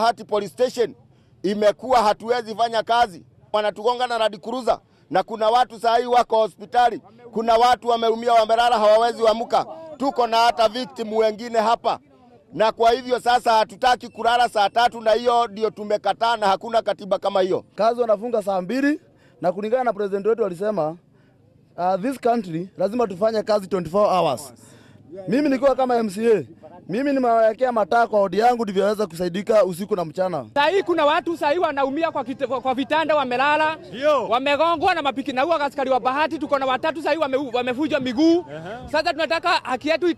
Bahati police station imekuwa hatuwezi fanya kazi, wanatugonga na Land Cruiser na kuna watu saa hii wako hospitali, kuna watu wameumia, wamelala, hawawezi wamuka. Tuko na hata victim wengine hapa, na kwa hivyo sasa hatutaki kulala saa tatu, na hiyo ndio tumekataa, na hakuna katiba kama hiyo. Kazi wanafunga saa mbili na kulingana na president wetu walisema uh, this country lazima tufanye kazi 24 hours. Mimi nikiwa kama MCA, mimi nimewekea mataa kwa odi yangu ndivyo waweza kusaidika usiku na mchana. Saa hii kuna watu saa hii wanaumia kwa, kit, kwa vitanda wamelala, wamegongwa na mapiki na huo askari wa Bahati, tuko na watatu saa hii wame, wamevunjwa miguu. Sasa tunataka haki yetu